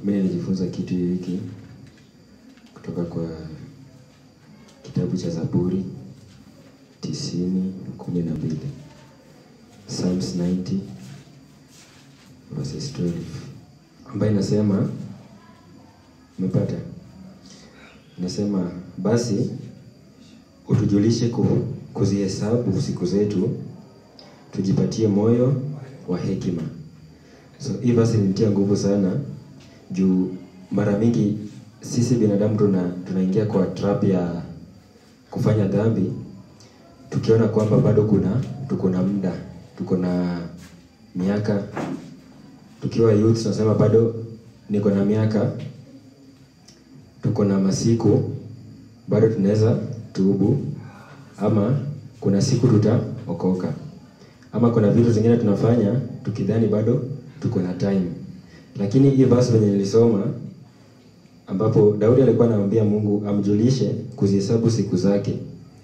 Mimi nilijifunza kitu hiki kutoka kwa kitabu cha Zaburi tisini kumi na mbili Psalms 90 verses 12 ambayo inasema, umepata? Inasema basi utujulishe ku- kuzihesabu siku zetu, tujipatie moyo wa hekima. So hii basi ilinitia nguvu sana juu mara mingi sisi binadamu tuna tunaingia kwa trap ya kufanya dhambi tukiona kwamba bado kuna tuko na muda, tuko na miaka. Tukiwa youth tunasema bado niko na miaka, tuko na masiku, bado tunaweza tubu, ama kuna siku tutaokoka, ama kuna vitu zingine tunafanya tukidhani bado tuko na time. Lakini hii verse venye nilisoma ambapo Daudi alikuwa anamwambia Mungu amjulishe kuzihesabu siku zake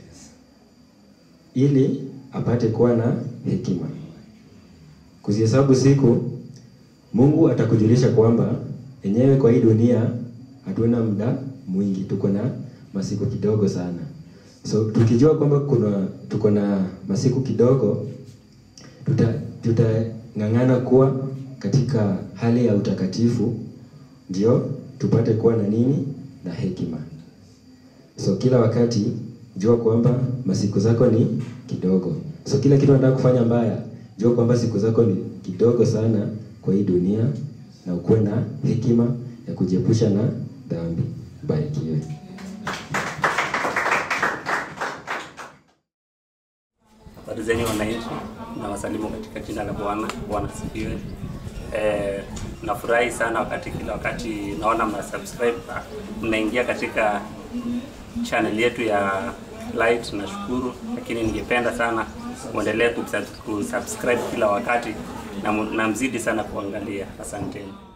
ili apate kuwa na hekima. Kuzihesabu siku, Mungu atakujulisha kwamba enyewe kwa hii dunia hatuna muda mwingi, tuko na masiku kidogo sana. So tukijua kwamba kuna tuko na masiku kidogo, tuta tutang'ang'ana kuwa katika hali ya utakatifu, ndio tupate kuwa na nini na hekima. So kila wakati jua kwamba masiku zako ni kidogo. So kila kitu unataka kufanya mbaya, jua kwamba siku zako ni kidogo sana kwa hii dunia, na ukuwe na hekima ya kujiepusha na dhambi. Barikiwe. Habari zenyu wananchi, na wasalimu katika jina la Bwana. Bwana asifiwe. Eh, nafurahi sana wakati kila wakati naona mna subscribe mnaingia katika channel yetu ya Light, nashukuru, lakini ningependa sana muendelee kusubscribe kila wakati na, mu- na mzidi sana kuangalia. Asanteni.